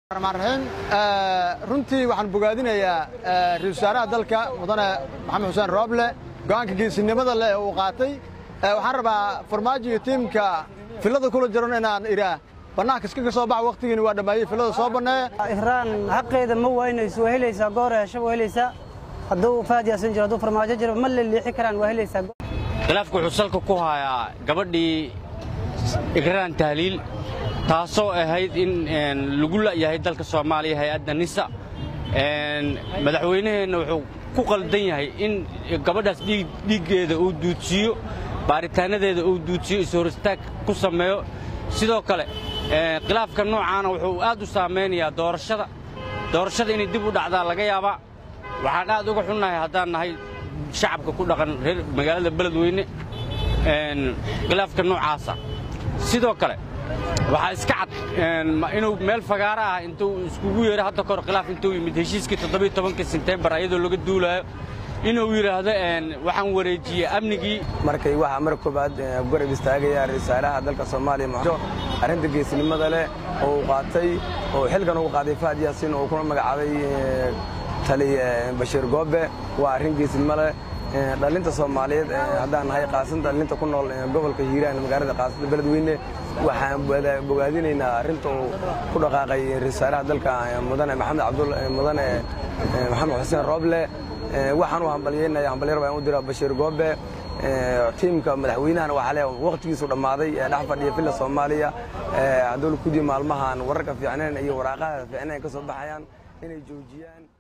raxiim runtii waxaan bogaadinayaa ra-isul wasaaraha dalka mudane maxamed xuseen rooble go'aanka geesinimada leh uu qaatay waxaan rabaa farmaajo iyo tiimka fillada kula jiran inaan idhaa bannaanka iska ka soo bax wakhtigiini waa dhammeeyey fillada soo banneeya ihraan xaqeeda ma waynayso waa helaysaa goor hesho waa helaysaa hadduu faad yaasan jiro hadduu farmaajo jiro ma leliixi karaan waa helaysaa khilaafka wuxuu salka ku hayaa gabadhii igraan tahliil taasoo ahayd in lagu la'yahay dalka soomaaliya hay-adda nisa madaxweynaheenna wuxuu ku qaldan yahay in gabadhaas dhiiggeeda uu duudsiiyo baaritaannadeeda uu duudsiyo ishoristaag ku sameeyo sidoo kale khilaafka noocaana wuxuu aad u saamaynayaa doorashada doorashada inay dib u dhacdaa laga yaabaa waxaan aad uga xunnahay haddaan nahay shacabka ku dhaqan reer magaalada beledweyne khilaafka noocaasa sidoo kale waxaa iska cad inuu meel fagaara ah intuu iskugu yeedho hadda kahor khilaaf intuu yimid heshiiskii toddobiyo tobankii sentembar ayadoo laga duulaayo inuu yidhaahdo waxaan wareejiyey amnigii markay waxaa mar koobaad garab istaagaya risaalaha dalka soomaaliya muxjo arrinta geesnimada leh oo uu qaatay oo xilkan ugu qaaday fahad yaasiin oo kuna magacaabay tali bashiir goobe waa arrin geesnimo leh dhalinta soomaaliyeed haddaan nahay qaasanta dhalinta ku nool gobolka hiiraan magaalada qaasada beledweyne waxaan bogaadinaynaa arrinta uu ku dhaqaaqay risaalaha dalka mudane maxamed cabdul mudane maxamed xuseen rooble waxaan u hambalyeynaya hambalyar baan u dira bashiir goobe tiimka madaxweynahana waxaa le wakhtigiisu dhammaaday ee dhex fadhiya villa soomaaliya hadduu kudii maalmahan wararka fiicnayn iyo waraaqaha fiicnayn ka soo baxayaan inay joojiyaan